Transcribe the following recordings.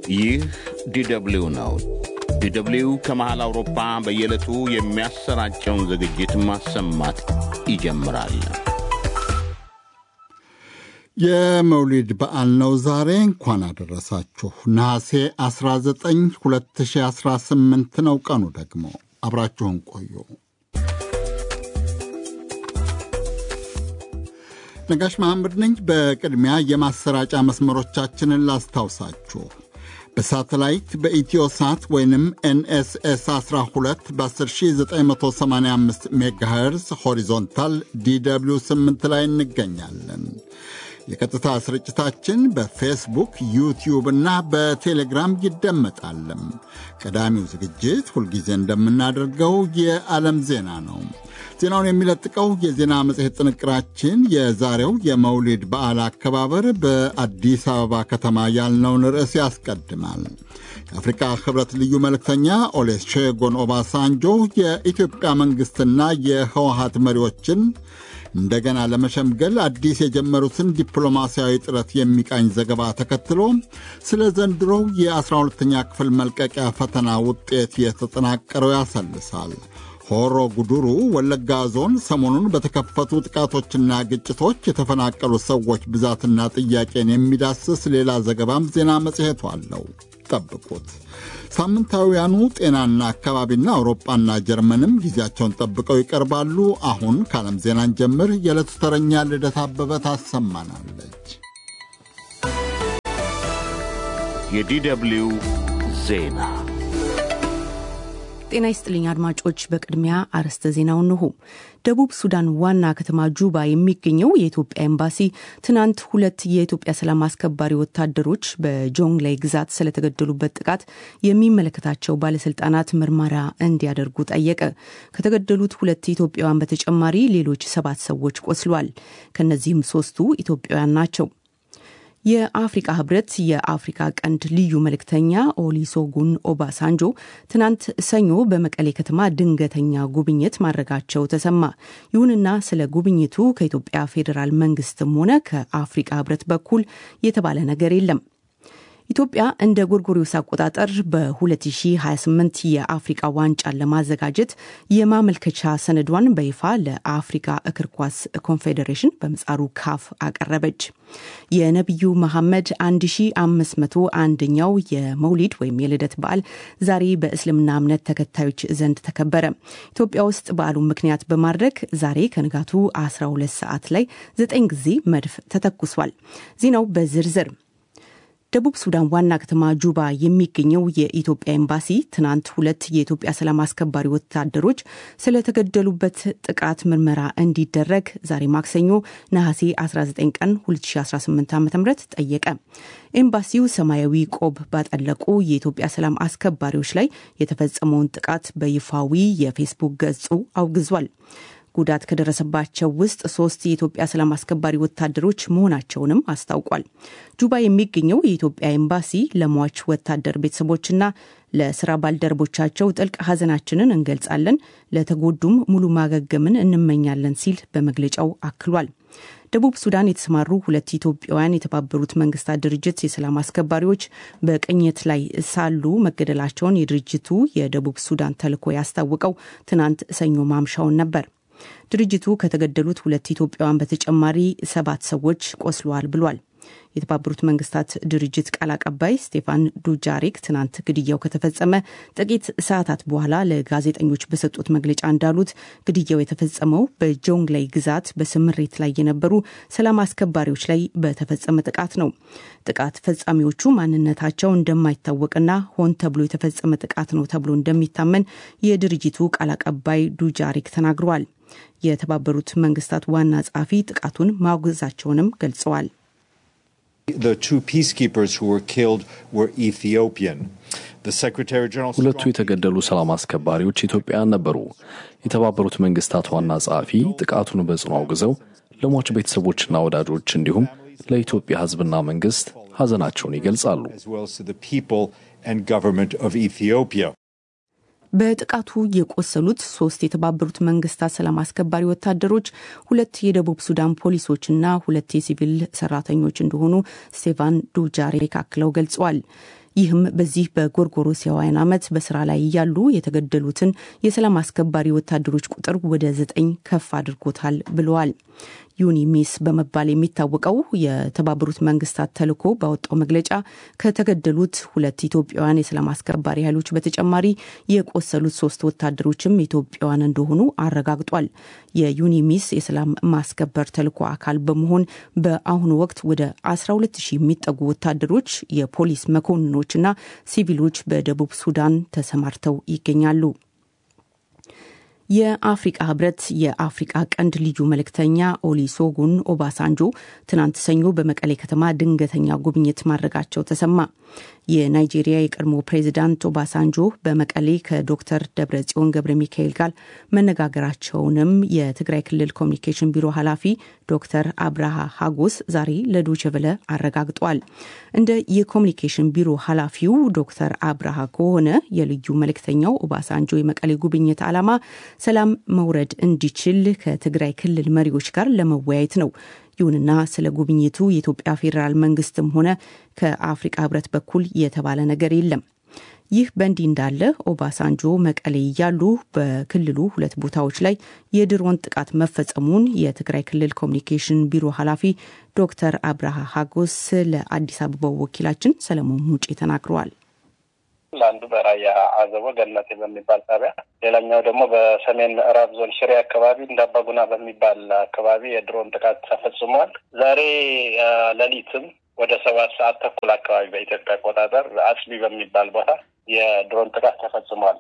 ይህ ዲደብሊው ነው። ዲደብሊው ከመሃል አውሮፓ በየዕለቱ የሚያሰራጨውን ዝግጅት ማሰማት ይጀምራል። የመውሊድ በዓል ነው ዛሬ። እንኳን አደረሳችሁ። ነሐሴ 19 2018 ነው ቀኑ ደግሞ። አብራችሁን ቆዩ። ነጋሽ መሐመድ ነኝ። በቅድሚያ የማሰራጫ መስመሮቻችንን ላስታውሳችሁ። በሳተላይት በኢትዮሳት ወይንም ኤንኤስኤስ 12 በ10985 ሜጋሄርዝ ሆሪዞንታል ዲw 8 ላይ እንገኛለን። የቀጥታ ስርጭታችን በፌስቡክ ዩቲዩብ እና በቴሌግራም ይደመጣልም። ቀዳሚው ዝግጅት ሁልጊዜ እንደምናደርገው የዓለም ዜና ነው። ዜናውን የሚለጥቀው የዜና መጽሔት ጥንቅራችን የዛሬው የመውሊድ በዓል አከባበር በአዲስ አበባ ከተማ ያልነውን ርዕስ ያስቀድማል። የአፍሪካ ሕብረት ልዩ መልእክተኛ ኦሌሼጎን ኦባሳንጆ የኢትዮጵያ መንግሥትና የህወሀት መሪዎችን እንደገና ለመሸምገል አዲስ የጀመሩትን ዲፕሎማሲያዊ ጥረት የሚቃኝ ዘገባ ተከትሎ ስለ ዘንድሮው የ12ተኛ ክፍል መልቀቂያ ፈተና ውጤት የተጠናቀረው ያሰልሳል። ሆሮ ጉዱሩ ወለጋ ዞን ሰሞኑን በተከፈቱ ጥቃቶችና ግጭቶች የተፈናቀሉ ሰዎች ብዛትና ጥያቄን የሚዳስስ ሌላ ዘገባም ዜና መጽሔቱ አለው። ጠብቁት። ሳምንታዊያኑ ጤናና አካባቢና አውሮፓና ጀርመንም ጊዜያቸውን ጠብቀው ይቀርባሉ። አሁን ከዓለም ዜናን ጀምር። የዕለቱ ተረኛ ልደት አበበ ታሰማናለች። የዲደብሊው ዜና ጤና ይስጥልኝ አድማጮች። በቅድሚያ አርዕስተ ዜናው እንሆ። ደቡብ ሱዳን ዋና ከተማ ጁባ የሚገኘው የኢትዮጵያ ኤምባሲ ትናንት ሁለት የኢትዮጵያ ሰላም አስከባሪ ወታደሮች በጆንግላይ ግዛት ስለተገደሉበት ጥቃት የሚመለከታቸው ባለስልጣናት ምርመራ እንዲያደርጉ ጠየቀ። ከተገደሉት ሁለት ኢትዮጵያውያን በተጨማሪ ሌሎች ሰባት ሰዎች ቆስሏል። ከእነዚህም ሶስቱ ኢትዮጵያውያን ናቸው። የአፍሪቃ ህብረት የአፍሪካ ቀንድ ልዩ መልእክተኛ ኦሊሶጉን ኦባሳንጆ ትናንት ሰኞ በመቀሌ ከተማ ድንገተኛ ጉብኝት ማድረጋቸው ተሰማ። ይሁንና ስለ ጉብኝቱ ከኢትዮጵያ ፌዴራል መንግስትም ሆነ ከአፍሪቃ ህብረት በኩል የተባለ ነገር የለም። ኢትዮጵያ እንደ ጎርጎሪዮስ አቆጣጠር በ2028 የአፍሪቃ ዋንጫን ለማዘጋጀት የማመልከቻ ሰነዷን በይፋ ለአፍሪካ እግር ኳስ ኮንፌዴሬሽን በምጻሩ ካፍ አቀረበች። የነቢዩ መሐመድ 1501ኛው የመውሊድ ወይም የልደት በዓል ዛሬ በእስልምና እምነት ተከታዮች ዘንድ ተከበረ። ኢትዮጵያ ውስጥ በዓሉን ምክንያት በማድረግ ዛሬ ከንጋቱ 12 ሰዓት ላይ ዘጠኝ ጊዜ መድፍ ተተኩሷል። ዜናው በዝርዝር ደቡብ ሱዳን ዋና ከተማ ጁባ የሚገኘው የኢትዮጵያ ኤምባሲ ትናንት ሁለት የኢትዮጵያ ሰላም አስከባሪ ወታደሮች ስለተገደሉበት ጥቃት ምርመራ እንዲደረግ ዛሬ ማክሰኞ ነሐሴ 19 ቀን 2018 ዓ ም ጠየቀ። ኤምባሲው ሰማያዊ ቆብ ባጠለቁ የኢትዮጵያ ሰላም አስከባሪዎች ላይ የተፈጸመውን ጥቃት በይፋዊ የፌስቡክ ገጹ አውግዟል። ጉዳት ከደረሰባቸው ውስጥ ሶስት የኢትዮጵያ ሰላም አስከባሪ ወታደሮች መሆናቸውንም አስታውቋል። ጁባ የሚገኘው የኢትዮጵያ ኤምባሲ ለሟች ወታደር ቤተሰቦችና ለስራ ባልደረቦቻቸው ጥልቅ ሐዘናችንን እንገልጻለን፣ ለተጎዱም ሙሉ ማገገምን እንመኛለን ሲል በመግለጫው አክሏል። ደቡብ ሱዳን የተሰማሩ ሁለት ኢትዮጵያውያን የተባበሩት መንግስታት ድርጅት የሰላም አስከባሪዎች በቅኝት ላይ ሳሉ መገደላቸውን የድርጅቱ የደቡብ ሱዳን ተልዕኮ ያስታወቀው ትናንት ሰኞ ማምሻውን ነበር። ድርጅቱ ከተገደሉት ሁለት ኢትዮጵያውያን በተጨማሪ ሰባት ሰዎች ቆስለዋል ብሏል። የተባበሩት መንግስታት ድርጅት ቃል አቀባይ ስቴፋን ዱጃሪክ ትናንት ግድያው ከተፈጸመ ጥቂት ሰዓታት በኋላ ለጋዜጠኞች በሰጡት መግለጫ እንዳሉት ግድያው የተፈጸመው በጆንግላይ ግዛት በስምሬት ላይ የነበሩ ሰላም አስከባሪዎች ላይ በተፈጸመ ጥቃት ነው። ጥቃት ፈጻሚዎቹ ማንነታቸው እንደማይታወቅና ሆን ተብሎ የተፈጸመ ጥቃት ነው ተብሎ እንደሚታመን የድርጅቱ ቃል አቀባይ ዱጃሪክ ተናግረዋል። የተባበሩት መንግስታት ዋና ጸሐፊ ጥቃቱን ማውገዛቸውንም ገልጸዋል። ሁለቱ የተገደሉ ሰላም አስከባሪዎች ኢትዮጵያውያን ነበሩ። የተባበሩት መንግስታት ዋና ጸሐፊ ጥቃቱን በጽኑ አውግዘው ለሟች ቤተሰቦችና ወዳጆች እንዲሁም ለኢትዮጵያ ሕዝብና መንግስት ሐዘናቸውን ይገልጻሉ። በጥቃቱ የቆሰሉት ሶስት የተባበሩት መንግስታት ሰላም አስከባሪ ወታደሮች፣ ሁለት የደቡብ ሱዳን ፖሊሶችና ሁለት የሲቪል ሰራተኞች እንደሆኑ ስቴፋን ዱጃሪክ አክለው ገልጸዋል። ይህም በዚህ በጎርጎሮሳውያን ዓመት በስራ ላይ እያሉ የተገደሉትን የሰላም አስከባሪ ወታደሮች ቁጥር ወደ ዘጠኝ ከፍ አድርጎታል ብለዋል። ዩኒሚስ በመባል የሚታወቀው የተባበሩት መንግስታት ተልዕኮ ባወጣው መግለጫ ከተገደሉት ሁለት ኢትዮጵያውያን የሰላም አስከባሪ ኃይሎች በተጨማሪ የቆሰሉት ሶስት ወታደሮችም ኢትዮጵያውያን እንደሆኑ አረጋግጧል። የዩኒሚስ የሰላም ማስከበር ተልዕኮ አካል በመሆን በአሁኑ ወቅት ወደ 12 ሺህ የሚጠጉ ወታደሮች፣ የፖሊስ መኮንኖችና ሲቪሎች በደቡብ ሱዳን ተሰማርተው ይገኛሉ። የአፍሪቃ ህብረት የአፍሪቃ ቀንድ ልዩ መልእክተኛ ኦሊሶጉን ኦባሳንጆ ትናንት ሰኞ በመቀሌ ከተማ ድንገተኛ ጉብኝት ማድረጋቸው ተሰማ። የናይጄሪያ የቀድሞ ፕሬዚዳንት ኦባሳንጆ በመቀሌ ከዶክተር ደብረጽዮን ገብረ ሚካኤል ጋር መነጋገራቸውንም የትግራይ ክልል ኮሚኒኬሽን ቢሮ ኃላፊ ዶክተር አብርሃ ሀጎስ ዛሬ ለዶችቨለ አረጋግጧል። እንደ የኮሚኒኬሽን ቢሮ ኃላፊው ዶክተር አብርሃ ከሆነ የልዩ መልእክተኛው ኦባሳንጆ የመቀሌ ጉብኝት ዓላማ ሰላም መውረድ እንዲችል ከትግራይ ክልል መሪዎች ጋር ለመወያየት ነው። ይሁንና ስለ ጉብኝቱ የኢትዮጵያ ፌዴራል መንግስትም ሆነ ከአፍሪቃ ህብረት በኩል የተባለ ነገር የለም። ይህ በእንዲህ እንዳለ ኦባሳንጆ መቀሌ እያሉ በክልሉ ሁለት ቦታዎች ላይ የድሮን ጥቃት መፈጸሙን የትግራይ ክልል ኮሚኒኬሽን ቢሮ ኃላፊ ዶክተር አብርሃ ሀጎስ ለአዲስ አበባው ወኪላችን ሰለሞን ሙጬ ተናግረዋል። ለአንዱ በራያ አዘቦ ገነቴ በሚባል ጣቢያ፣ ሌላኛው ደግሞ በሰሜን ምዕራብ ዞን ሽሬ አካባቢ እንዳባጉና በሚባል አካባቢ የድሮን ጥቃት ተፈጽሟል። ዛሬ ሌሊትም ወደ ሰባት ሰዓት ተኩል አካባቢ በኢትዮጵያ አቆጣጠር አጽቢ በሚባል ቦታ የድሮን ጥቃት ተፈጽሟል።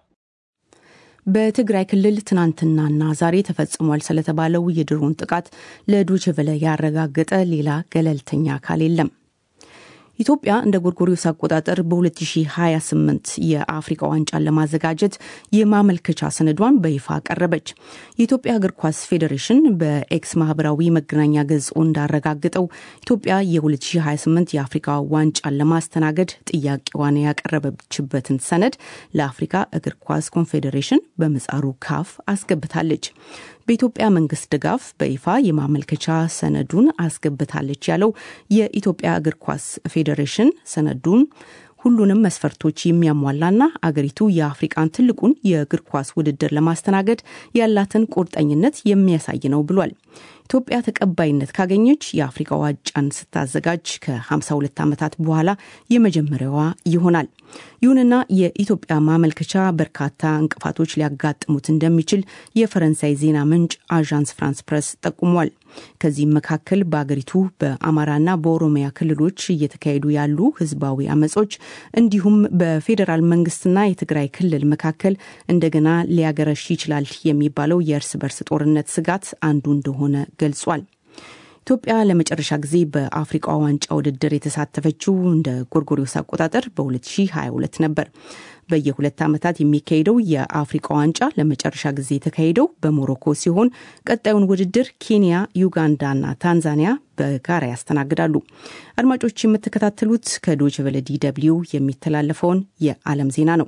በትግራይ ክልል ትናንትናና ዛሬ ተፈጽሟል ስለተባለው የድሮን ጥቃት ለዶችቨለ ያረጋገጠ ሌላ ገለልተኛ አካል የለም። ኢትዮጵያ እንደ ጎርጎሪዮስ አቆጣጠር በ2028 የአፍሪካ ዋንጫን ለማዘጋጀት የማመልከቻ ሰነዷን በይፋ ቀረበች። የኢትዮጵያ እግር ኳስ ፌዴሬሽን በኤክስ ማህበራዊ መገናኛ ገጹ እንዳረጋግጠው ኢትዮጵያ የ2028 የአፍሪካ ዋንጫን ለማስተናገድ ጥያቄዋን ያቀረበችበትን ሰነድ ለአፍሪካ እግር ኳስ ኮንፌዴሬሽን በምህጻሩ ካፍ አስገብታለች። በኢትዮጵያ መንግስት ድጋፍ በይፋ የማመልከቻ ሰነዱን አስገብታለች ያለው የኢትዮጵያ እግር ኳስ ፌዴሬሽን ሰነዱን ሁሉንም መስፈርቶች የሚያሟላና አገሪቱ የአፍሪቃን ትልቁን የእግር ኳስ ውድድር ለማስተናገድ ያላትን ቁርጠኝነት የሚያሳይ ነው ብሏል። ኢትዮጵያ ተቀባይነት ካገኘች የአፍሪካ ዋንጫን ስታዘጋጅ ከ52 ዓመታት በኋላ የመጀመሪያዋ ይሆናል። ይሁንና የኢትዮጵያ ማመልከቻ በርካታ እንቅፋቶች ሊያጋጥሙት እንደሚችል የፈረንሳይ ዜና ምንጭ አዣንስ ፍራንስ ፕረስ ጠቁሟል። ከዚህም መካከል በአገሪቱ በአማራና በኦሮሚያ ክልሎች እየተካሄዱ ያሉ ህዝባዊ አመጾች እንዲሁም በፌዴራል መንግስትና የትግራይ ክልል መካከል እንደገና ሊያገረሽ ይችላል የሚባለው የእርስ በርስ ጦርነት ስጋት አንዱ እንደሆነ ገልጿል። ኢትዮጵያ ለመጨረሻ ጊዜ በአፍሪቃ ዋንጫ ውድድር የተሳተፈችው እንደ ጎርጎሪዮስ አቆጣጠር በ2022 ነበር። በየሁለት ዓመታት የሚካሄደው የአፍሪቃ ዋንጫ ለመጨረሻ ጊዜ የተካሄደው በሞሮኮ ሲሆን ቀጣዩን ውድድር ኬንያ፣ ዩጋንዳና ታንዛኒያ በጋራ ያስተናግዳሉ። አድማጮች የምትከታተሉት ከዶይቼ ቬለ ዲ ደብልዩ የሚተላለፈውን የዓለም ዜና ነው።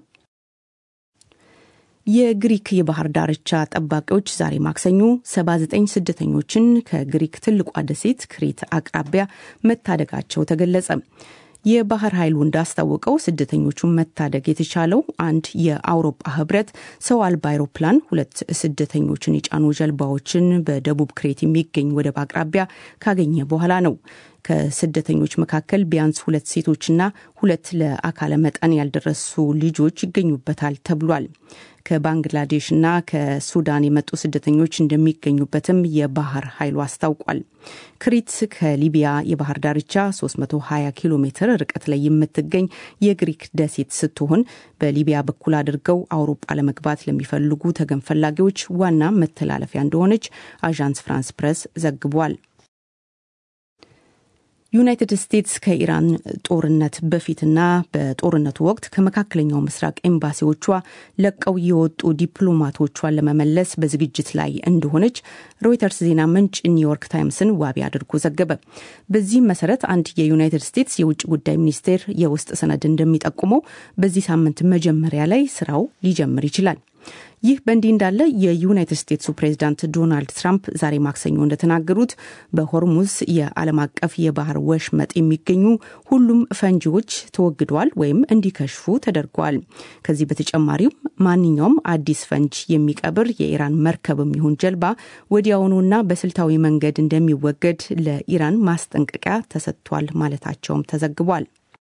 የግሪክ የባህር ዳርቻ ጠባቂዎች ዛሬ ማክሰኞ 79 ስደተኞችን ከግሪክ ትልቋ ደሴት ክሬት አቅራቢያ መታደጋቸው ተገለጸ። የባህር ኃይሉ እንዳስታወቀው ስደተኞቹን መታደግ የተቻለው አንድ የአውሮፓ ህብረት ሰው አልባ አይሮፕላን ሁለት ስደተኞችን የጫኑ ጀልባዎችን በደቡብ ክሬት የሚገኝ ወደብ አቅራቢያ ካገኘ በኋላ ነው። ከስደተኞች መካከል ቢያንስ ሁለት ሴቶችና ሁለት ለአካለ መጠን ያልደረሱ ልጆች ይገኙበታል ተብሏል። ከባንግላዴሽና ከሱዳን የመጡ ስደተኞች እንደሚገኙበትም የባህር ኃይሉ አስታውቋል። ክሪት ከሊቢያ የባህር ዳርቻ 320 ኪሎ ሜትር ርቀት ላይ የምትገኝ የግሪክ ደሴት ስትሆን በሊቢያ በኩል አድርገው አውሮፓ ለመግባት ለሚፈልጉ ተገን ፈላጊዎች ዋና መተላለፊያ እንደሆነች አዣንስ ፍራንስ ፕሬስ ዘግቧል። ዩናይትድ ስቴትስ ከኢራን ጦርነት በፊትና በጦርነቱ ወቅት ከመካከለኛው ምስራቅ ኤምባሲዎቿ ለቀው የወጡ ዲፕሎማቶቿን ለመመለስ በዝግጅት ላይ እንደሆነች ሮይተርስ ዜና ምንጭ ኒውዮርክ ታይምስን ዋቢ አድርጎ ዘገበ። በዚህም መሰረት አንድ የዩናይትድ ስቴትስ የውጭ ጉዳይ ሚኒስቴር የውስጥ ሰነድ እንደሚጠቁመው በዚህ ሳምንት መጀመሪያ ላይ ስራው ሊጀምር ይችላል። ይህ በእንዲህ እንዳለ የዩናይትድ ስቴትሱ ፕሬዚዳንት ዶናልድ ትራምፕ ዛሬ ማክሰኞ እንደተናገሩት በሆርሙዝ የዓለም አቀፍ የባህር ወሽመጥ የሚገኙ ሁሉም ፈንጂዎች ተወግደዋል ወይም እንዲከሽፉ ተደርገዋል። ከዚህ በተጨማሪም ማንኛውም አዲስ ፈንጅ የሚቀብር የኢራን መርከብም ይሁን ጀልባ ወዲያውኑና በስልታዊ መንገድ እንደሚወገድ ለኢራን ማስጠንቀቂያ ተሰጥቷል ማለታቸውም ተዘግቧል።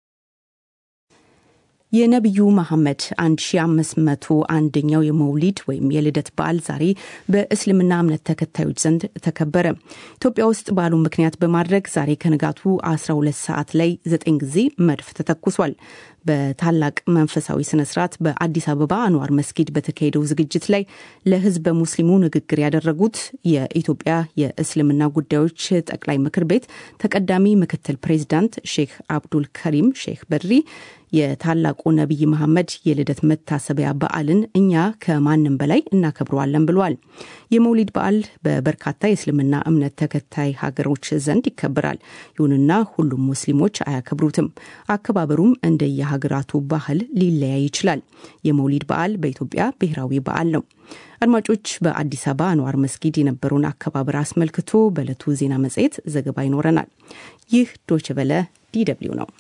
የነቢዩ መሐመድ 1501ኛው የመውሊድ ወይም የልደት በዓል ዛሬ በእስልምና እምነት ተከታዮች ዘንድ ተከበረ። ኢትዮጵያ ውስጥ በዓሉን ምክንያት በማድረግ ዛሬ ከንጋቱ 12 ሰዓት ላይ ዘጠኝ ጊዜ መድፍ ተተኩሷል። በታላቅ መንፈሳዊ ስነ ስርዓት በአዲስ አበባ አንዋር መስጊድ በተካሄደው ዝግጅት ላይ ለሕዝበ ሙስሊሙ ንግግር ያደረጉት የኢትዮጵያ የእስልምና ጉዳዮች ጠቅላይ ምክር ቤት ተቀዳሚ ምክትል ፕሬዚዳንት ሼክ አብዱል ከሪም ሼክ በድሪ የታላቁ ነቢይ መሐመድ የልደት መታሰቢያ በዓልን እኛ ከማንም በላይ እናከብረዋለን ብለዋል። የመውሊድ በዓል በበርካታ የእስልምና እምነት ተከታይ ሀገሮች ዘንድ ይከበራል። ይሁንና ሁሉም ሙስሊሞች አያከብሩትም። አከባበሩም እንደየሀገራቱ ባህል ሊለያይ ይችላል። የመውሊድ በዓል በኢትዮጵያ ብሔራዊ በዓል ነው። አድማጮች፣ በአዲስ አበባ አንዋር መስጊድ የነበረውን አከባበር አስመልክቶ በዕለቱ ዜና መጽሔት ዘገባ ይኖረናል። ይህ ዶችቨለ ዲደብሊው ነው።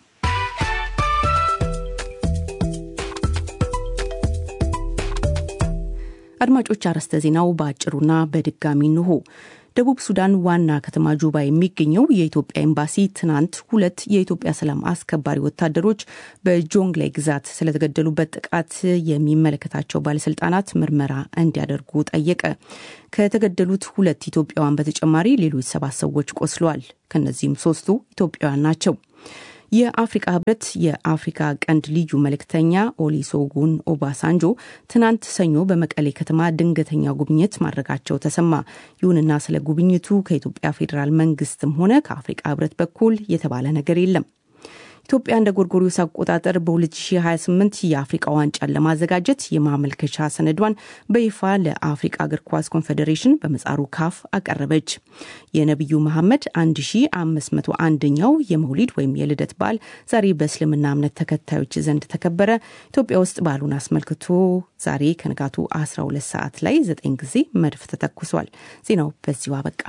አድማጮች አርዕስተ ዜናው በአጭሩና በድጋሚ እንሆ። ደቡብ ሱዳን ዋና ከተማ ጁባ የሚገኘው የኢትዮጵያ ኤምባሲ ትናንት ሁለት የኢትዮጵያ ሰላም አስከባሪ ወታደሮች በጆንግላይ ግዛት ስለተገደሉበት ጥቃት የሚመለከታቸው ባለስልጣናት ምርመራ እንዲያደርጉ ጠየቀ። ከተገደሉት ሁለት ኢትዮጵያውያን በተጨማሪ ሌሎች ሰባት ሰዎች ቆስለዋል። ከነዚህም ሶስቱ ኢትዮጵያውያን ናቸው። የአፍሪቃ ህብረት የአፍሪካ ቀንድ ልዩ መልእክተኛ ኦሊሶጉን ኦባሳንጆ ትናንት ሰኞ በመቀሌ ከተማ ድንገተኛ ጉብኝት ማድረጋቸው ተሰማ። ይሁንና ስለ ጉብኝቱ ከኢትዮጵያ ፌዴራል መንግስትም ሆነ ከአፍሪቃ ህብረት በኩል የተባለ ነገር የለም። ኢትዮጵያ እንደ ጎርጎሪዮስ አቆጣጠር በ2028 የአፍሪቃ ዋንጫን ለማዘጋጀት የማመልከቻ ሰነዷን በይፋ ለአፍሪቃ እግር ኳስ ኮንፌዴሬሽን በመጻሩ ካፍ አቀረበች። የነቢዩ መሐመድ 1501ኛው የመውሊድ ወይም የልደት በዓል ዛሬ በእስልምና እምነት ተከታዮች ዘንድ ተከበረ። ኢትዮጵያ ውስጥ በዓሉን አስመልክቶ ዛሬ ከንጋቱ 12 ሰዓት ላይ ዘጠኝ ጊዜ መድፍ ተተኩሷል። ዜናው በዚሁ አበቃ።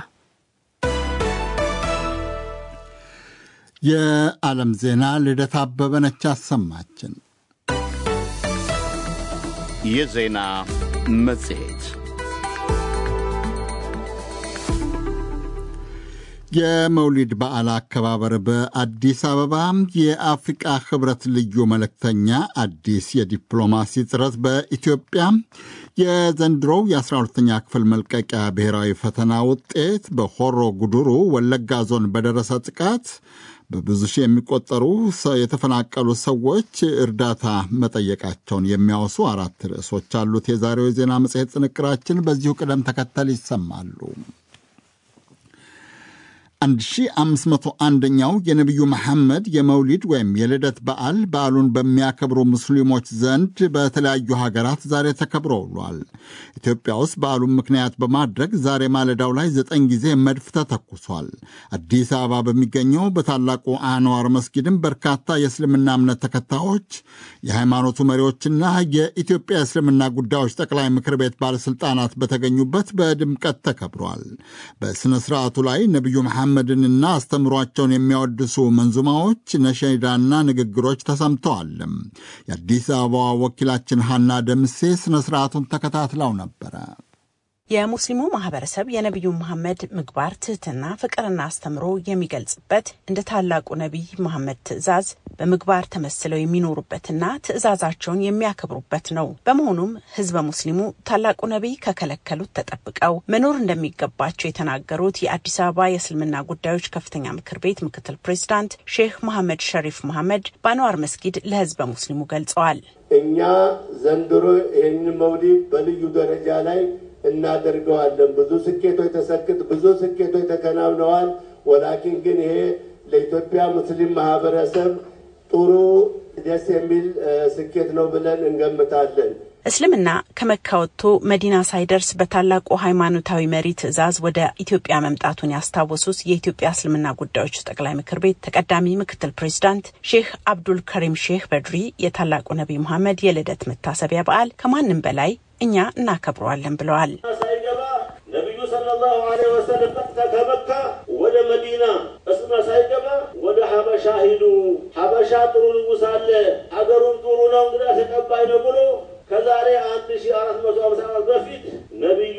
የዓለም ዜና ልደት አበበ ነች አሰማችን። የዜና መጽሔት የመውሊድ በዓል አከባበር በአዲስ አበባ የአፍሪቃ ህብረት ልዩ መልእክተኛ አዲስ የዲፕሎማሲ ጥረት በኢትዮጵያ የዘንድሮው የ12ኛ ክፍል መልቀቂያ ብሔራዊ ፈተና ውጤት በሆሮ ጉዱሩ ወለጋ ዞን በደረሰ ጥቃት በብዙ ሺህ የሚቆጠሩ የተፈናቀሉ ሰዎች እርዳታ መጠየቃቸውን የሚያወሱ አራት ርዕሶች አሉት። የዛሬው የዜና መጽሔት ጥንቅራችን በዚሁ ቅደም ተከተል ይሰማሉ። 1501ኛው የነቢዩ መሐመድ የመውሊድ ወይም የልደት በዓል በዓሉን በሚያከብሩ ሙስሊሞች ዘንድ በተለያዩ ሀገራት ዛሬ ተከብሮ ውሏል። ኢትዮጵያ ውስጥ በዓሉን ምክንያት በማድረግ ዛሬ ማለዳው ላይ ዘጠኝ ጊዜ መድፍ ተተኩሷል። አዲስ አበባ በሚገኘው በታላቁ አንዋር መስጊድም በርካታ የእስልምና እምነት ተከታዮች፣ የሃይማኖቱ መሪዎችና የኢትዮጵያ የእስልምና ጉዳዮች ጠቅላይ ምክር ቤት ባለሥልጣናት በተገኙበት በድምቀት ተከብሯል። በሥነ ሥርዓቱ ላይ ነቢዩ መሐመድንና አስተምሯቸውን የሚያወድሱ መንዙማዎች፣ ነሸዳና ንግግሮች ተሰምተዋል። የአዲስ አበባ ወኪላችን ሀና ደምሴ ሥነ ሥርዓቱን ተከታትለው ነበረ። የሙስሊሙ ማህበረሰብ የነቢዩ መሐመድ ምግባር፣ ትህትና፣ ፍቅርና አስተምሮ የሚገልጽበት እንደ ታላቁ ነቢይ መሐመድ ትዕዛዝ በምግባር ተመስለው የሚኖሩበትና ትዕዛዛቸውን የሚያከብሩበት ነው። በመሆኑም ህዝበ ሙስሊሙ ታላቁ ነቢይ ከከለከሉት ተጠብቀው መኖር እንደሚገባቸው የተናገሩት የአዲስ አበባ የእስልምና ጉዳዮች ከፍተኛ ምክር ቤት ምክትል ፕሬዚዳንት ሼህ መሐመድ ሸሪፍ መሐመድ በአንዋር መስጊድ ለህዝበ ሙስሊሙ ገልጸዋል። እኛ ዘንድሮ ይህንን መውሊድ በልዩ ደረጃ ላይ እናደርገዋለን። ብዙ ስኬቶች ተሰክት ብዙ ስኬቶች ተከናውነዋል። ወላኪን ግን ይሄ ለኢትዮጵያ ሙስሊም ማህበረሰብ ጥሩ ደስ የሚል ስኬት ነው ብለን እንገምታለን። እስልምና ከመካ ወጥቶ መዲና ሳይደርስ በታላቁ ሃይማኖታዊ መሪ ትዕዛዝ ወደ ኢትዮጵያ መምጣቱን ያስታወሱት የኢትዮጵያ እስልምና ጉዳዮች ጠቅላይ ምክር ቤት ተቀዳሚ ምክትል ፕሬዚዳንት ሼህ አብዱል ከሪም ሼህ በድሪ የታላቁ ነቢይ መሐመድ የልደት መታሰቢያ በዓል ከማንም በላይ እኛ እናከብረዋለን ብለዋል። ሳይገባ ነቢዩ ሰለላሁ ዐለይሂ ወሰለም ቀጥታ ከመካ ወደ መዲና እስማ ሳይገባ ወደ ሀበሻ ሂዱ፣ ሀበሻ ጥሩ ንጉሥ አለ፣ ሀገሩም ጥሩ ነው፣ እንግዳ ተቀባይ ነው ብሎ ከዛሬ አንድ ሺ አራት መቶ ሃምሳ ዓመት በፊት ነቢዩ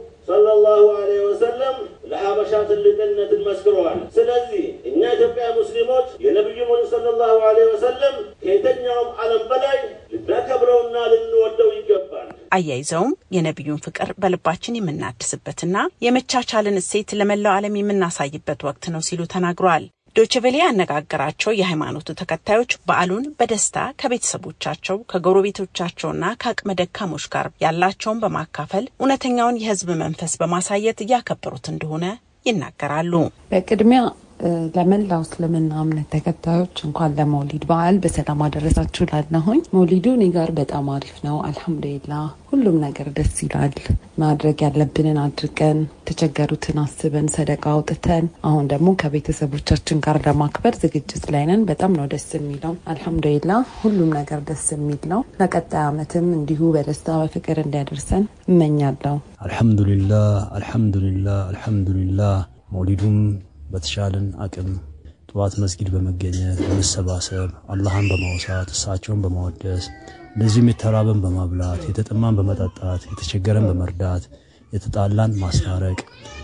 ሰለላሁ ዐለይሂ ወሰለም ለሀበሻ ትልቅነትን መስክረዋል። ስለዚህ እኛ ኢትዮጵያ ሙስሊሞች የነቢዩ መሐመድ ሰለላሁ ዐለይሂ ወሰለም ከየትኛውም ዓለም በላይ ልናከብረውና ልንወደው ይገባል። አያይዘውም የነቢዩን ፍቅር በልባችን የምናድስበትና የመቻቻልን እሴት ለመላው ዓለም የምናሳይበት ወቅት ነው ሲሉ ተናግረዋል። ዶችቬሌ ያነጋገራቸው የሃይማኖቱ ተከታዮች በዓሉን በደስታ ከቤተሰቦቻቸው ከጎረቤቶቻቸውና ከአቅመ ደካሞች ጋር ያላቸውን በማካፈል እውነተኛውን የሕዝብ መንፈስ በማሳየት እያከበሩት እንደሆነ ይናገራሉ። በቅድሚያ ለመላው እስልምና እምነት ተከታዮች እንኳን ለመውሊድ በዓል በሰላም አደረሳችሁ ላለሁኝ። መውሊዱ እኔ ጋር በጣም አሪፍ ነው። አልሐምዱሊላ ሁሉም ነገር ደስ ይላል። ማድረግ ያለብንን አድርገን የተቸገሩትን አስበን ሰደቃ አውጥተን አሁን ደግሞ ከቤተሰቦቻችን ጋር ለማክበር ዝግጅት ላይ ነን። በጣም ነው ደስ የሚለው። አልሐምዱሊላ ሁሉም ነገር ደስ የሚል ነው። ለቀጣይ ዓመትም እንዲሁ በደስታ በፍቅር እንዲያደርሰን እመኛለሁ። አልሐምዱሊላህ አልሐምዱሊላህ አልሐምዱሊላህ መውሊዱም በተሻለን አቅም ጠዋት መስጊድ በመገኘት በመሰባሰብ አላህን በማውሳት እሳቸውን በማወደስ እንደዚሁም የተራበን በማብላት የተጠማን በመጠጣት የተቸገረን በመርዳት የተጣላን ማስታረቅ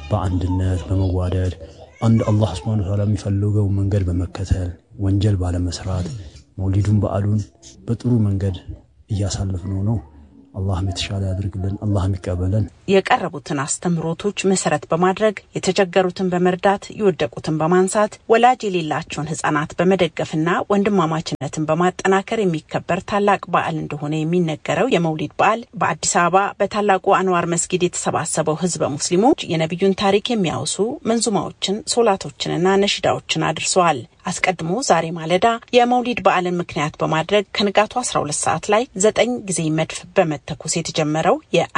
በአንድነት በመዋደድ አንድ አላህ ሱብሓነሁ ወተዓላ የሚፈልገው መንገድ በመከተል ወንጀል ባለመስራት መውሊዱን በዓሉን በጥሩ መንገድ እያሳለፍነው ነው። አላህም የተሻለ ያድርግልን። አላህም ይቀበለን። የቀረቡትን አስተምህሮቶች መሰረት በማድረግ የተቸገሩትን በመርዳት የወደቁትን በማንሳት ወላጅ የሌላቸውን ሕጻናት በመደገፍና ወንድማማችነትን በማጠናከር የሚከበር ታላቅ በዓል እንደሆነ የሚነገረው የመውሊድ በዓል በአዲስ አበባ በታላቁ አንዋር መስጊድ የተሰባሰበው ሕዝበ ሙስሊሞች የነቢዩን ታሪክ የሚያወሱ መንዙማዎችን፣ ሶላቶችንና ነሽዳዎችን አድርሰዋል። አስቀድሞ ዛሬ ማለዳ የመውሊድ በዓልን ምክንያት በማድረግ ከንጋቱ 12 ሰዓት ላይ ዘጠኝ ጊዜ መድፍ በመተኮስ የተጀመረው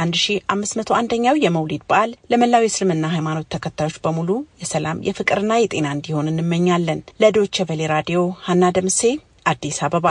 የ1501ኛው የመውሊድ በዓል ለመላው የእስልምና ሃይማኖት ተከታዮች በሙሉ የሰላም የፍቅርና የጤና እንዲሆን እንመኛለን። ለዶይቼ ቬለ ራዲዮ ሀና ደምሴ አዲስ አበባ።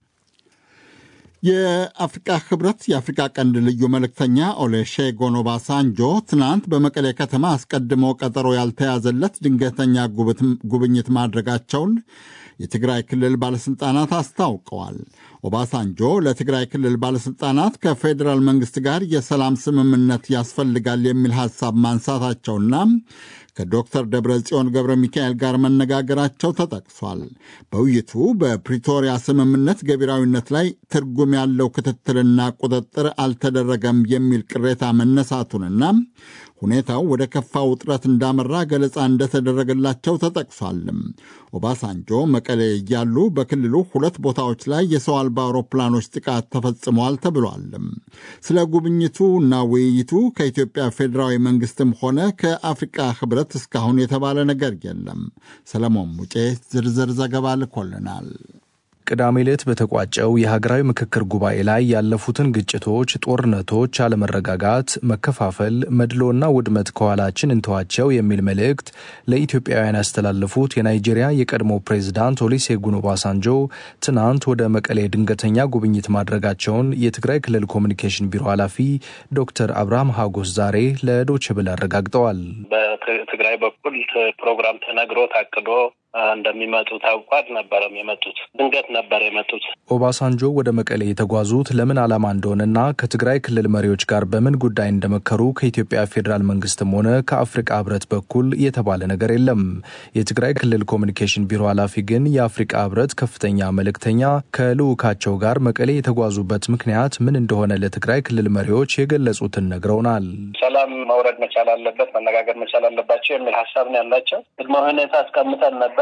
የአፍሪቃ ህብረት የአፍሪቃ ቀንድ ልዩ መልእክተኛ ኦሉሴጉን ኦባሳንጆ ትናንት በመቀሌ ከተማ አስቀድሞ ቀጠሮ ያልተያዘለት ድንገተኛ ጉብኝት ማድረጋቸውን የትግራይ ክልል ባለሥልጣናት አስታውቀዋል። ኦባሳንጆ ለትግራይ ክልል ባለሥልጣናት ከፌዴራል መንግሥት ጋር የሰላም ስምምነት ያስፈልጋል የሚል ሐሳብ ማንሳታቸውና ከዶክተር ደብረ ጽዮን ገብረ ሚካኤል ጋር መነጋገራቸው ተጠቅሷል። በውይይቱ በፕሪቶሪያ ስምምነት ገቢራዊነት ላይ ትርጉም ያለው ክትትልና ቁጥጥር አልተደረገም የሚል ቅሬታ መነሳቱንና ሁኔታው ወደ ከፋ ውጥረት እንዳመራ ገለጻ እንደተደረገላቸው ተጠቅሷልም። ኦባሳንጆ መቀሌ እያሉ በክልሉ ሁለት ቦታዎች ላይ የሰው አልባ አውሮፕላኖች ጥቃት ተፈጽመዋል ተብሏልም። ስለ ጉብኝቱ እና ውይይቱ ከኢትዮጵያ ፌዴራዊ መንግስትም ሆነ ከአፍሪቃ ህብረት እስካሁን የተባለ ነገር የለም። ሰለሞን ሙጬ ዝርዝር ዘገባ ልኮልናል። ቅዳሜ ዕለት በተቋጨው የሀገራዊ ምክክር ጉባኤ ላይ ያለፉትን ግጭቶች፣ ጦርነቶች፣ አለመረጋጋት፣ መከፋፈል፣ መድሎና ውድመት ከኋላችን እንተዋቸው የሚል መልእክት ለኢትዮጵያውያን ያስተላለፉት የናይጄሪያ የቀድሞ ፕሬዝዳንት ኦሉሴጉን ኦባሳንጆ ትናንት ወደ መቀሌ ድንገተኛ ጉብኝት ማድረጋቸውን የትግራይ ክልል ኮሚኒኬሽን ቢሮ ኃላፊ ዶክተር አብርሃም ሀጎስ ዛሬ ለዶይቼ ቬለ አረጋግጠዋል። በትግራይ በኩል ፕሮግራም ተነግሮ ታቅዶ እንደሚመጡ ታውቋ አልነበረም የመጡት። ድንገት ነበር የመጡት። ኦባሳንጆ ወደ መቀሌ የተጓዙት ለምን ዓላማ እንደሆነና ከትግራይ ክልል መሪዎች ጋር በምን ጉዳይ እንደመከሩ ከኢትዮጵያ ፌዴራል መንግስትም ሆነ ከአፍሪቃ ህብረት በኩል የተባለ ነገር የለም። የትግራይ ክልል ኮሚኒኬሽን ቢሮ ኃላፊ ግን የአፍሪቃ ህብረት ከፍተኛ መልእክተኛ ከልዑካቸው ጋር መቀሌ የተጓዙበት ምክንያት ምን እንደሆነ ለትግራይ ክልል መሪዎች የገለጹትን ነግረውናል። ሰላም መውረድ መቻል አለበት፣ መነጋገር መቻል አለባቸው የሚል ሀሳብ ነው ያላቸው። ቅድመ ሁኔታ አስቀምጠን ነበር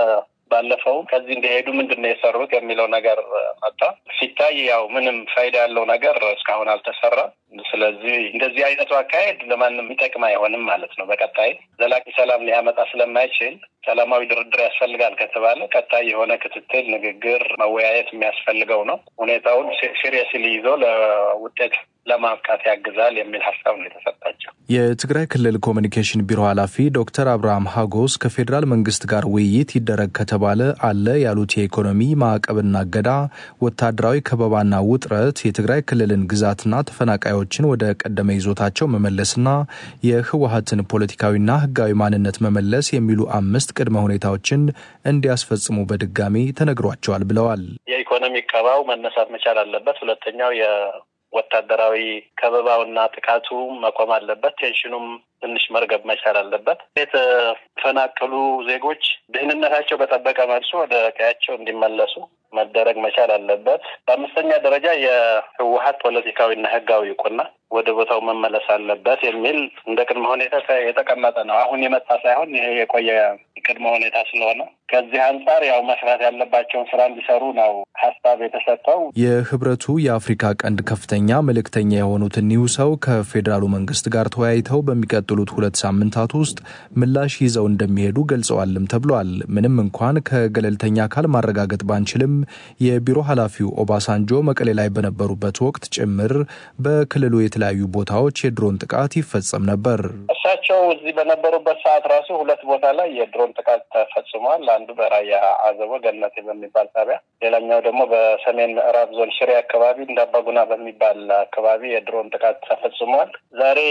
ባለፈው ከዚህ እንደሄዱ ምንድን ነው የሰሩት የሚለው ነገር መጣ። ሲታይ ያው ምንም ፋይዳ ያለው ነገር እስካሁን አልተሰራም። ስለዚህ እንደዚህ አይነቱ አካሄድ ለማንም የሚጠቅም አይሆንም ማለት ነው። በቀጣይ ዘላቂ ሰላም ሊያመጣ ስለማይችል ሰላማዊ ድርድር ያስፈልጋል ከተባለ ቀጣይ የሆነ ክትትል፣ ንግግር፣ መወያየት የሚያስፈልገው ነው። ሁኔታውን ሲሪየስሊ ይዞ ለውጤት ለማብቃት ያግዛል የሚል ሀሳብ ነው የተሰጣቸው። የትግራይ ክልል ኮሚኒኬሽን ቢሮ ኃላፊ ዶክተር አብርሃም ሀጎስ ከፌዴራል መንግስት ጋር ውይይት ይደረግ ከተባለ አለ ያሉት የኢኮኖሚ ማዕቀብና እገዳ፣ ወታደራዊ ከበባና ውጥረት፣ የትግራይ ክልልን ግዛትና ተፈናቃዮችን ወደ ቀደመ ይዞታቸው መመለስና የህወሀትን ፖለቲካዊና ህጋዊ ማንነት መመለስ የሚሉ አምስት ቅድመ ሁኔታዎችን እንዲያስፈጽሙ በድጋሚ ተነግሯቸዋል ብለዋል። የኢኮኖሚ ቀባው መነሳት መቻል አለበት። ሁለተኛው ወታደራዊ ከበባውና ጥቃቱ መቆም አለበት። ቴንሽኑም ትንሽ መርገብ መቻል አለበት። የተፈናቀሉ ዜጎች ደህንነታቸው በጠበቀ መልሱ ወደ ቀያቸው እንዲመለሱ መደረግ መቻል አለበት። በአምስተኛ ደረጃ የህወሀት ፖለቲካዊና ህጋዊ እውቅና ወደ ቦታው መመለስ አለበት የሚል እንደ ቅድመ ሁኔታ የተቀመጠ ነው። አሁን የመጣ ሳይሆን ይሄ የቆየ ቅድመ ሁኔታ ስለሆነ ከዚህ አንጻር ያው መስራት ያለባቸውን ስራ እንዲሰሩ ነው ሀሳብ የተሰጠው። የህብረቱ የአፍሪካ ቀንድ ከፍተኛ መልእክተኛ የሆኑት እኒሁ ሰው ከፌዴራሉ መንግስት ጋር ተወያይተው በሚቀጥሉት ሁለት ሳምንታት ውስጥ ምላሽ ይዘው እንደሚሄዱ ገልጸዋልም ተብሏል። ምንም እንኳን ከገለልተኛ አካል ማረጋገጥ ባንችልም የቢሮ ኃላፊው ኦባሳንጆ መቀሌ ላይ በነበሩበት ወቅት ጭምር በክልሉ የተለያዩ ቦታዎች የድሮን ጥቃት ይፈጸም ነበር። እሳቸው እዚህ በነበሩበት ሰዓት ራሱ ሁለት ቦታ ላይ የድሮን ጥቃት ተፈጽሟል። አንዱ በራያ አዘቦ ገነቴ በሚባል ጣቢያ፣ ሌላኛው ደግሞ በሰሜን ምዕራብ ዞን ሽሬ አካባቢ እንዳባጉና በሚባል አካባቢ የድሮን ጥቃት ተፈጽሟል። ዛሬ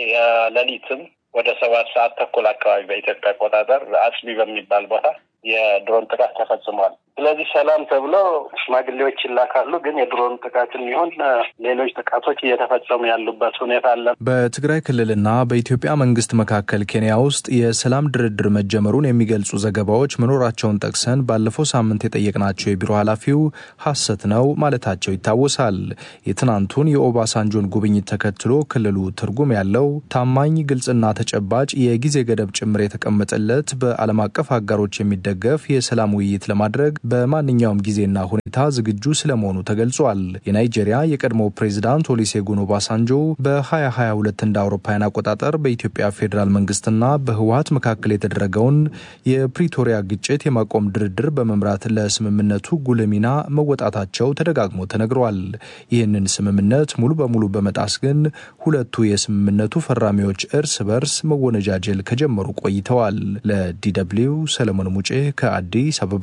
ሌሊትም ወደ ሰባት ሰዓት ተኩል አካባቢ በኢትዮጵያ አቆጣጠር አጽቢ በሚባል ቦታ የድሮን ጥቃት ተፈጽሟል። ስለዚህ ሰላም ተብሎ ሽማግሌዎች ይላካሉ፣ ግን የድሮን ጥቃትም ይሁን ሌሎች ጥቃቶች እየተፈጸሙ ያሉበት ሁኔታ አለ። በትግራይ ክልልና በኢትዮጵያ መንግስት መካከል ኬንያ ውስጥ የሰላም ድርድር መጀመሩን የሚገልጹ ዘገባዎች መኖራቸውን ጠቅሰን ባለፈው ሳምንት የጠየቅናቸው የቢሮ ኃላፊው ሐሰት ነው ማለታቸው ይታወሳል። የትናንቱን የኦባሳንጆን ጉብኝት ተከትሎ ክልሉ ትርጉም ያለው ታማኝ፣ ግልጽና ተጨባጭ የጊዜ ገደብ ጭምር የተቀመጠለት በዓለም አቀፍ አጋሮች የሚደገፍ የሰላም ውይይት ለማድረግ በማንኛውም ጊዜና ሁኔታ ዝግጁ ስለመሆኑ ተገልጿል። የናይጄሪያ የቀድሞ ፕሬዚዳንት ኦሊሴጉን ኦባሳንጆ በ2022 እንደ አውሮፓውያን አቆጣጠር በኢትዮጵያ ፌዴራል መንግስትና በህወሀት መካከል የተደረገውን የፕሪቶሪያ ግጭት የማቆም ድርድር በመምራት ለስምምነቱ ጉልህ ሚና መወጣታቸው ተደጋግሞ ተነግሯል። ይህንን ስምምነት ሙሉ በሙሉ በመጣስ ግን ሁለቱ የስምምነቱ ፈራሚዎች እርስ በርስ መወነጃጀል ከጀመሩ ቆይተዋል። ለዲደብሊው ሰለሞን ሙጬ ከአዲስ አበባ።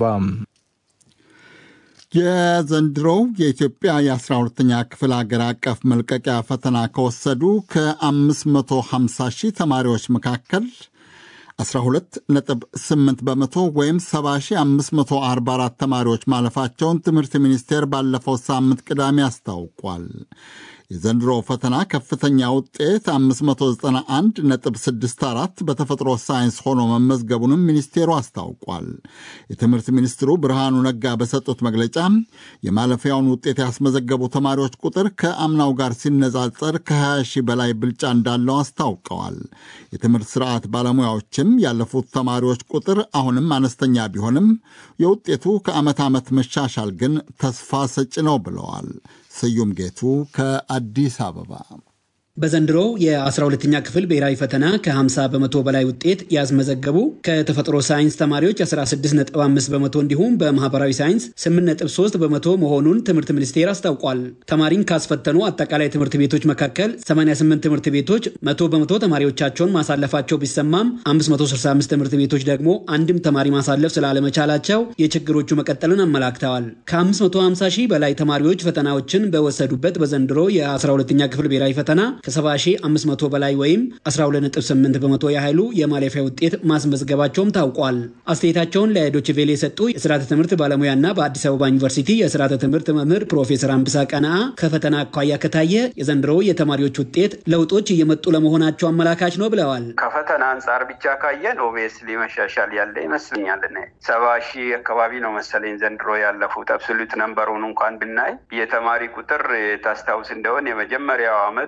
የዘንድሮው የኢትዮጵያ የአስራ ሁለተኛ ክፍል ሀገር አቀፍ መልቀቂያ ፈተና ከወሰዱ ከ550 ሺህ ተማሪዎች መካከል 12.8 በመቶ ወይም 70544 ተማሪዎች ማለፋቸውን ትምህርት ሚኒስቴር ባለፈው ሳምንት ቅዳሜ አስታውቋል። የዘንድሮ ፈተና ከፍተኛ ውጤት 591.64 በተፈጥሮ ሳይንስ ሆኖ መመዝገቡንም ሚኒስቴሩ አስታውቋል። የትምህርት ሚኒስትሩ ብርሃኑ ነጋ በሰጡት መግለጫ የማለፊያውን ውጤት ያስመዘገቡ ተማሪዎች ቁጥር ከአምናው ጋር ሲነጻጸር ከ20 ሺህ በላይ ብልጫ እንዳለው አስታውቀዋል። የትምህርት ስርዓት ባለሙያዎችም ያለፉት ተማሪዎች ቁጥር አሁንም አነስተኛ ቢሆንም የውጤቱ ከዓመት ዓመት መሻሻል ግን ተስፋ ሰጭ ነው ብለዋል። ስዩም ጌቱ ከአዲስ አበባ በዘንድሮው የ12ኛ ክፍል ብሔራዊ ፈተና ከ50 በመቶ በላይ ውጤት ያስመዘገቡ ከተፈጥሮ ሳይንስ ተማሪዎች 16.5 በመቶ እንዲሁም በማህበራዊ ሳይንስ 8.3 በመቶ መሆኑን ትምህርት ሚኒስቴር አስታውቋል። ተማሪን ካስፈተኑ አጠቃላይ ትምህርት ቤቶች መካከል 88 ትምህርት ቤቶች መቶ በመቶ ተማሪዎቻቸውን ማሳለፋቸው ቢሰማም 565 ትምህርት ቤቶች ደግሞ አንድም ተማሪ ማሳለፍ ስላለመቻላቸው የችግሮቹ መቀጠልን አመላክተዋል። ከ550 ሺህ በላይ ተማሪዎች ፈተናዎችን በወሰዱበት በዘንድሮ የ12ኛ ክፍል ብሔራዊ ፈተና ከ70500 በላይ ወይም 12.8 በመቶ ያህሉ የማለፊያ ውጤት ማስመዝገባቸውም ታውቋል። አስተያየታቸውን ለዶችቬሌ የሰጡ የስርዓተ ትምህርት ባለሙያና በአዲስ አበባ ዩኒቨርሲቲ የስርዓተ ትምህርት መምህር ፕሮፌሰር አምብሳ ቀናአ ከፈተና አኳያ ከታየ የዘንድሮ የተማሪዎች ውጤት ለውጦች እየመጡ ለመሆናቸው አመላካች ነው ብለዋል። ከፈተና አንጻር ብቻ ካየን ኦቤስሊ መሻሻል ያለ ይመስለኛል። ሰባ ሺህ አካባቢ ነው መሰለኝ ዘንድሮ ያለፉት። አብሶሉት ነንበሩን እንኳን ብናይ የተማሪ ቁጥር ታስታውስ እንደሆን የመጀመሪያው አመት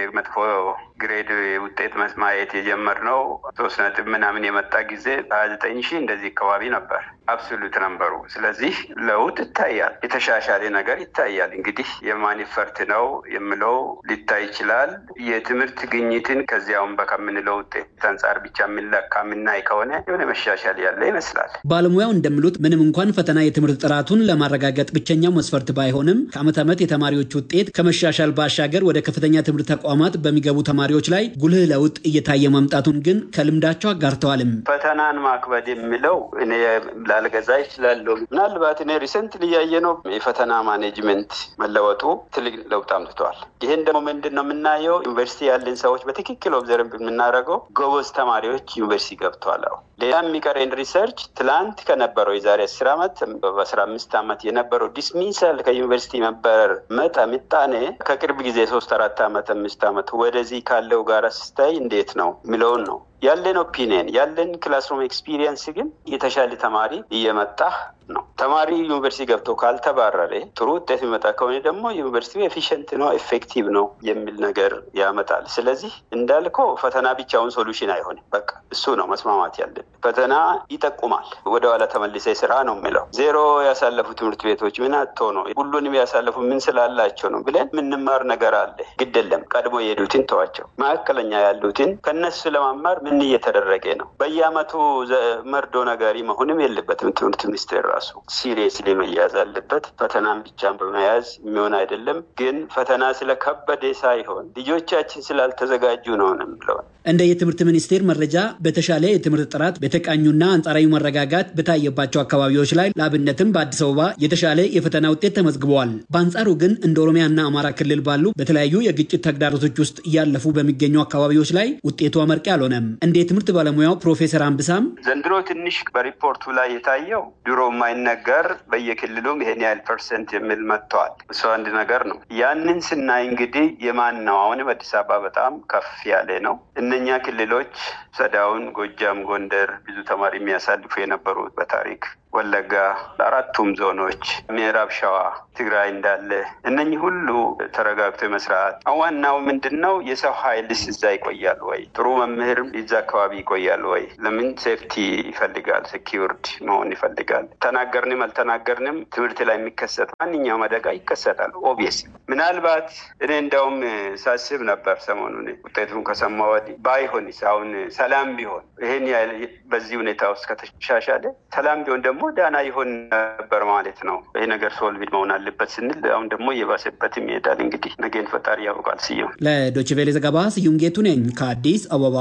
መጥፎ ግሬድ ውጤት ማየት የጀመርነው ሶስት ነጥብ ምናምን የመጣ ጊዜ በሀያ ዘጠኝ ሺህ እንደዚህ አካባቢ ነበር አብሶሉት ነንበሩ። ስለዚህ ለውጥ ይታያል፣ የተሻሻለ ነገር ይታያል። እንግዲህ የማን ፈርት ነው የምለው ሊታይ ይችላል። የትምህርት ግኝትን ከዚያውም በከምንለው ውጤት አንጻር ብቻ የምንለካ የምናይ ከሆነ የሆነ መሻሻል ያለ ይመስላል። ባለሙያው እንደሚሉት ምንም እንኳን ፈተና የትምህርት ጥራቱን ለማረጋገጥ ብቸኛው መስፈርት ባይሆንም ከዓመት ዓመት የተማሪዎች ውጤት ከመሻሻል ባሻገር ወደ ከፍተኛ ትምህርት ተቋማት በሚገቡ ተማሪዎች ላይ ጉልህ ለውጥ እየታየ መምጣቱን ግን ከልምዳቸው አጋርተዋልም። ፈተናን ማክበድ የሚለው እኔ ላልገዛ ይችላለሁ። ምናልባት እኔ ሪሰንት ልያየ ነው የፈተና ማኔጅመንት መለወጡ ትልቅ ለውጥ አምጥተዋል። ይህን ደግሞ ምንድን ነው የምናየው? ዩኒቨርሲቲ ያለን ሰዎች በትክክል ኦብዘርቭ የምናደርገው ጎበዝ ተማሪዎች ዩኒቨርሲቲ ገብተዋል። አሁን ሌላ የሚቀረን ሪሰርች ትላንት ከነበረው የዛሬ አስር ዓመት በአስራ አምስት ዓመት የነበረው ዲስሚሳል ከዩኒቨርሲቲ መበረር መጠ ምጣኔ ከቅርብ ጊዜ ሶስት አራት ዓመት አምስት ዓመት ወደዚህ ካለው ጋር ስታይ እንዴት ነው የሚለውን ነው ያለን ኦፒኒየን ያለን ክላስሩም ኤክስፒሪየንስ ግን የተሻለ ተማሪ እየመጣ ነው። ተማሪ ዩኒቨርሲቲ ገብቶ ካልተባረረ ጥሩ ውጤት የሚመጣ ከሆነ ደግሞ ዩኒቨርሲቲ ኤፊሽንት ነው ኤፌክቲቭ ነው የሚል ነገር ያመጣል። ስለዚህ እንዳልከው ፈተና ብቻውን ሶሉሽን አይሆንም። በቃ እሱ ነው መስማማት ያለን። ፈተና ይጠቁማል። ወደኋላ ተመልሰ ስራ ነው የሚለው ዜሮ ያሳለፉ ትምህርት ቤቶች ምን አቶ ነው ሁሉንም ያሳለፉ ምን ስላላቸው ነው ብለን የምንማር ነገር አለ። ግድ የለም ቀድሞ የሄዱትን ተዋቸው። መካከለኛ ያሉትን ከነሱ ለማማር ምን እየተደረገ ነው? በየአመቱ መርዶ ነጋሪ መሆንም የለበትም። ትምህርት ሚኒስቴር ራሱ ሲሪየስሊ መያዝ አለበት። ፈተናን ብቻን በመያዝ የሚሆን አይደለም። ግን ፈተና ስለከበደ ሳይሆን ልጆቻችን ስላልተዘጋጁ ነው የምለው። እንደ የትምህርት ሚኒስቴር መረጃ በተሻለ የትምህርት ጥራት በተቃኙና አንጻራዊ መረጋጋት በታየባቸው አካባቢዎች ላይ ለአብነትም በአዲስ አበባ የተሻለ የፈተና ውጤት ተመዝግበዋል። በአንጻሩ ግን እንደ ኦሮሚያና አማራ ክልል ባሉ በተለያዩ የግጭት ተግዳሮቶች ውስጥ እያለፉ በሚገኙ አካባቢዎች ላይ ውጤቱ አመርቂ አልሆነም። እንደ የትምህርት ባለሙያው ፕሮፌሰር አንብሳም ዘንድሮ ትንሽ በሪፖርቱ ላይ የታየው ድሮ የማይነገር በየክልሉም ይሄን ያህል ፐርሰንት የሚል መጥተዋል። እሱ አንድ ነገር ነው። ያንን ስናይ እንግዲህ የማን ነው አሁንም አዲስ አበባ በጣም ከፍ ያለ ነው። እነኛ ክልሎች ሰዳውን፣ ጎጃም፣ ጎንደር ብዙ ተማሪ የሚያሳልፉ የነበሩት በታሪክ ወለጋ፣ አራቱም ዞኖች፣ ምዕራብ ሸዋ፣ ትግራይ እንዳለ እነኚህ ሁሉ ተረጋግቶ መስራት። ዋናው ምንድን ነው? የሰው ኃይልስ እዛ ይቆያል ወይ? ጥሩ መምህርም እዛ አካባቢ ይቆያል ወይ? ለምን ሴፍቲ ይፈልጋል፣ ሴኪውርድ መሆን ይፈልጋል። ተናገርንም አልተናገርንም ትምህርት ላይ የሚከሰት ማንኛውም አደጋ ይከሰታል። ኦብቪየስ ምናልባት እኔ እንዲያውም ሳስብ ነበር ሰሞኑን ውጤቱን ከሰማ ወዲህ ባይሆንስ አሁን ሰላም ቢሆን ይህን በዚህ ሁኔታ ውስጥ ከተሻሻለ ሰላም ቢሆን ደግሞ ዳና ይሆን ነበር ማለት ነው። ይህ ነገር ሶልቪድ መሆን አለበት ስንል አሁን ደግሞ እየባሰበትም ይሄዳል። እንግዲህ ነገን ፈጣሪ ያውቃል። ስዩም ለዶይቼ ቬለ ዘገባ ስዩም ጌቱ ነኝ ከአዲስ አበባ።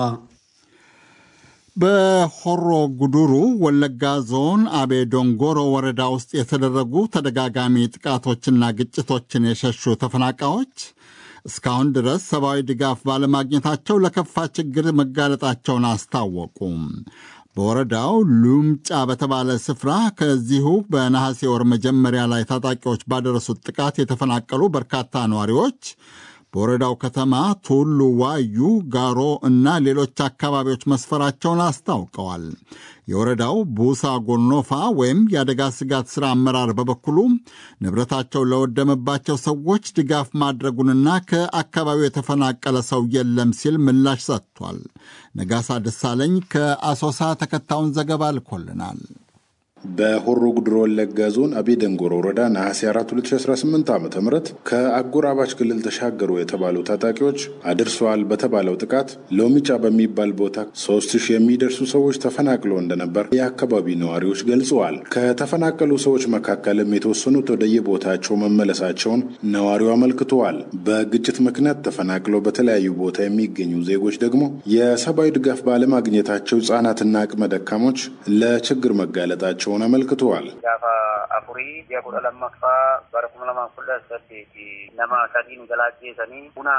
በሆሮ ጉዱሩ ወለጋ ዞን አቤ ዶንጎሮ ወረዳ ውስጥ የተደረጉ ተደጋጋሚ ጥቃቶችና ግጭቶችን የሸሹ ተፈናቃዮች እስካሁን ድረስ ሰብአዊ ድጋፍ ባለማግኘታቸው ለከፋ ችግር መጋለጣቸውን አስታወቁም። በወረዳው ሉምጫ በተባለ ስፍራ ከዚሁ በነሐሴ ወር መጀመሪያ ላይ ታጣቂዎች ባደረሱት ጥቃት የተፈናቀሉ በርካታ ነዋሪዎች በወረዳው ከተማ ቱሉ ዋዩ፣ ጋሮ እና ሌሎች አካባቢዎች መስፈራቸውን አስታውቀዋል። የወረዳው ቡሳ ጎኖፋ ወይም የአደጋ ስጋት ሥራ አመራር በበኩሉ ንብረታቸው ለወደመባቸው ሰዎች ድጋፍ ማድረጉንና ከአካባቢው የተፈናቀለ ሰው የለም ሲል ምላሽ ሰጥቷል። ነጋሳ ደሳለኝ ከአሶሳ ተከታዩን ዘገባ ልኮልናል። በሆሮ ጉድሮ ወለጋ ዞን አቤ ደንጎሮ ወረዳ ነሐሴ 4 2018 ዓ ም ከአጎራባች ክልል ተሻገሩ የተባሉ ታጣቂዎች አድርሰዋል በተባለው ጥቃት ሎሚጫ በሚባል ቦታ ሶስት ሺህ የሚደርሱ ሰዎች ተፈናቅለው እንደነበር የአካባቢ ነዋሪዎች ገልጸዋል። ከተፈናቀሉ ሰዎች መካከልም የተወሰኑት ወደየቦታቸው መመለሳቸውን ነዋሪው አመልክተዋል። በግጭት ምክንያት ተፈናቅለው በተለያዩ ቦታ የሚገኙ ዜጎች ደግሞ የሰብአዊ ድጋፍ ባለማግኘታቸው ሕጻናትና አቅመ ደካሞች ለችግር መጋለጣቸው መሆናቸውን አመልክተዋል። ጋፋ አፉሪ የኩደ ለመፋ በረኩመ ለማ ኩለ ሰዴቲ ነማ ሰዲን ገላቼ ሰኒ ቡና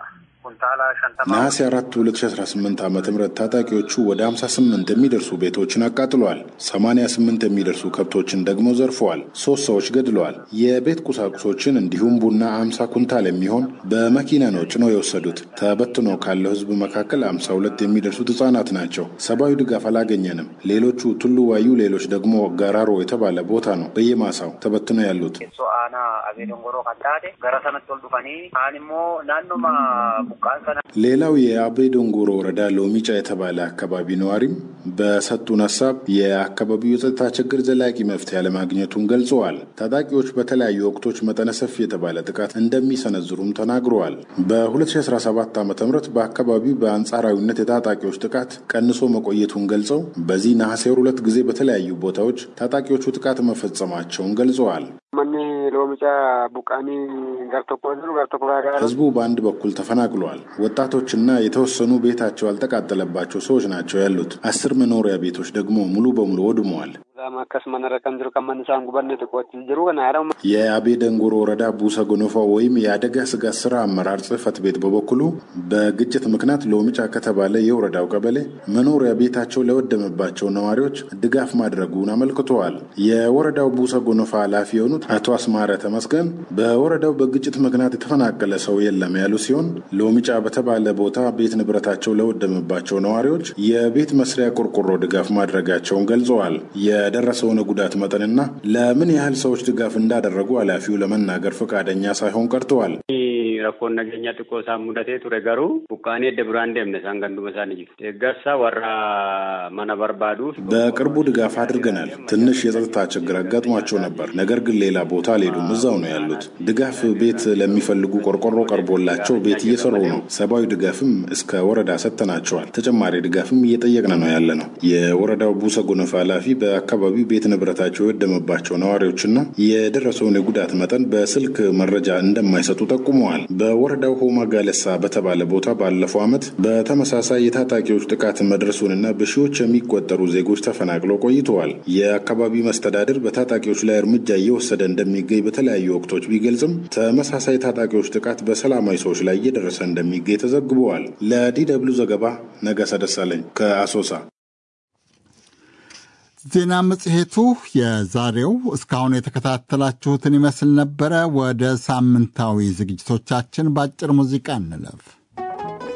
ነሐሴ 4 2018 ዓ ም ታጣቂዎቹ ወደ 58 የሚደርሱ ቤቶችን አቃጥለዋል። 88 የሚደርሱ ከብቶችን ደግሞ ዘርፈዋል። ሶስት ሰዎች ገድለዋል። የቤት ቁሳቁሶችን እንዲሁም ቡና 50 ኩንታል የሚሆን በመኪና ነው ጭነው የወሰዱት። ተበትኖ ካለው ህዝብ መካከል 52 የሚደርሱት ህጻናት ናቸው። ሰብአዊ ድጋፍ አላገኘንም። ሌሎቹ ቱሉ ዋዩ፣ ሌሎች ደግሞ ገራሮ የተባለ ቦታ ነው በየማሳው ተበትነው ያሉት። አቤ ዶንጎሮ ከንታቴ ገረሰነት ወልዱፈኒ አኒሞ ናኖማ ሌላው የአቤ ዶንጎሮ ወረዳ ሎሚጫ የተባለ አካባቢ ነዋሪም በሰጡን ሀሳብ የአካባቢው የጸጥታ ችግር ዘላቂ መፍትሄ አለማግኘቱን ገልጸዋል። ታጣቂዎች በተለያዩ ወቅቶች መጠነ ሰፊ የተባለ ጥቃት እንደሚሰነዝሩም ተናግረዋል። በ2017 ዓ ም በአካባቢው በአንጻራዊነት የታጣቂዎች ጥቃት ቀንሶ መቆየቱን ገልጸው በዚህ ነሐሴ ወር ሁለት ጊዜ በተለያዩ ቦታዎች ታጣቂዎቹ ጥቃት መፈጸማቸውን ገልጸዋል። ህዝቡ በአንድ በኩል ተፈናቅሏል። ወጣቶችና የተወሰኑ ቤታቸው ያልተቃጠለባቸው ሰዎች ናቸው ያሉት። አስር መኖሪያ ቤቶች ደግሞ ሙሉ በሙሉ ወድመዋል። የአቤ ደንጎሮ ወረዳ ቡሰ ጎኖፋ ወይም የአደጋ ስጋት ስራ አመራር ጽህፈት ቤት በበኩሉ በግጭት ምክንያት ሎሚጫ ከተባለ የወረዳው ቀበሌ መኖሪያ ቤታቸው ለወደመባቸው ነዋሪዎች ድጋፍ ማድረጉን አመልክተዋል። የወረዳው ቡሰ ጎኖፋ ኃላፊ የሆኑት አቶ አስማረ ተመስገን በወረዳው በግጭት ምክንያት የተፈናቀለ ሰው የለም ያሉ ሲሆን ሎሚጫ በተባለ ቦታ ቤት ንብረታቸው ለወደመባቸው ነዋሪዎች የቤት መስሪያ ቆርቆሮ ድጋፍ ማድረጋቸውን ገልጸዋል። የደረሰውን ጉዳት መጠንና ለምን ያህል ሰዎች ድጋፍ እንዳደረጉ ኃላፊው ለመናገር ፈቃደኛ ሳይሆን ቀርተዋል። rakkoon nageenya xiqqoo isaan mudatee ture garuu buqqaanii edda biraan deemne isaan ganduma isaanii jiru. Deeggarsa warra mana barbaaduuf በቅርቡ ድጋፍ አድርገናል። ትንሽ የጸጥታ ችግር አጋጥሟቸው ነበር። ነገር ግን ሌላ ቦታ አልሄዱም፣ እዛው ነው ያሉት። ድጋፍ ቤት ለሚፈልጉ ቆርቆሮ ቀርቦላቸው ቤት እየሰሩ ነው። ሰብአዊ ድጋፍም እስከ ወረዳ ሰጥተናቸዋል። ተጨማሪ ድጋፍም እየጠየቅን ነው ያለ ነው። የወረዳው ቡሰ ጎነፋ ኃላፊ በአካባቢው ቤት ንብረታቸው የወደመባቸው ነዋሪዎችና የደረሰውን የጉዳት መጠን በስልክ መረጃ እንደማይሰጡ ጠቁመዋል። በወረዳው ሆማ ጋለሳ በተባለ ቦታ ባለፈው ዓመት በተመሳሳይ የታጣቂዎች ጥቃት መድረሱንና በሺዎች የሚቆጠሩ ዜጎች ተፈናቅለው ቆይተዋል። የአካባቢው መስተዳድር በታጣቂዎች ላይ እርምጃ እየወሰደ እንደሚገኝ በተለያዩ ወቅቶች ቢገልጽም ተመሳሳይ ታጣቂዎች ጥቃት በሰላማዊ ሰዎች ላይ እየደረሰ እንደሚገኝ ተዘግበዋል። ለዲ ደብሉ ዘገባ ነጋሳ ደሳለኝ ከአሶሳ። ዜና መጽሔቱ የዛሬው እስካሁን የተከታተላችሁትን ይመስል ነበረ። ወደ ሳምንታዊ ዝግጅቶቻችን በአጭር ሙዚቃ እንለፍ።